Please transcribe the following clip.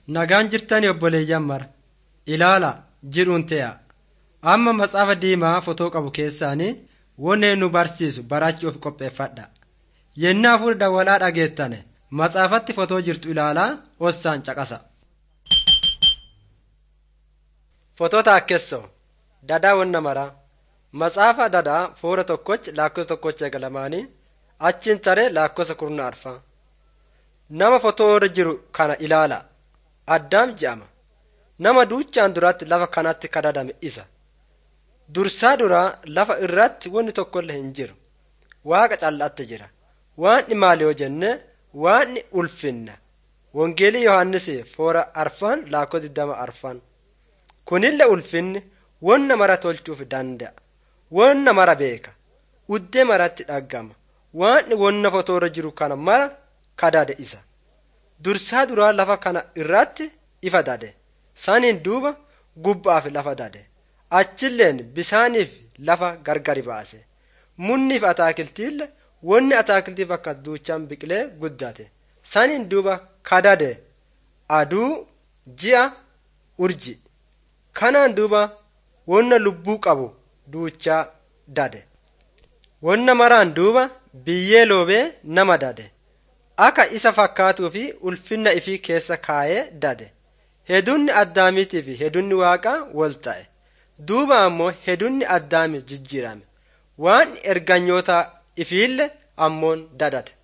Nagaan jirtanii obboleeyyan mara ilaala jedhuun te'a. Amma matsaafa diimaa fotoo qabu keessaanii wonee nu barsiisu barachuuf qopheeffadha. Yennaa fuula dawwalaa dhageettane matsaafatti fotoo jirtu ilaalaa ossaan caqasa. Fotoo taakkessoo dadaa wonna maraa matsaafa dadaa foora tokkoch laakkosa tokkocha eegalamaanii achiin taree laakkosa kurna arfaa. Nama fotoo irra jiru kana ilaala. Addaam je'ama. Nama duuchaan duratti lafa kanatti kadadame isa. Dursaa duraa lafa irratti wanni tokkollee hin jiru. Waaqa callaatti jira. Waanni maali yoo jenne waanni ulfinna. Wangeelii Yohaannis foora arfan laakkoo digdama arfan. Kunillee ulfinni wonna mara tolchuuf danda'a. Wonna mara beeka. Uddee maratti dhaggama. Waanni wonna fotoo irra jiru kana mara kadade isa. Dursaa duraa lafa kana irratti ifa dade. Saniin duuba gubbaaf lafa dade. Achilleen bisaaniif lafa gargari baase. Munniif ataakiltiille wanni ataakiltiif akka duuchaan biqilee guddate. Saniin duuba kadade aduu ji'a urji. Kanaan duuba wonna lubbuu qabu duuchaa dade. Wonna maraan duuba biyyee loobee nama dade. Akka isa fakkaatuu fi ulfinna ifii keessa kaayee dade. Hedunni addaamiitii fi hedunni waaqaa wal ta'e. Duuba ammoo hedunni addaami jijjiirame. Waan erganyoota ifiille ammoon dadate.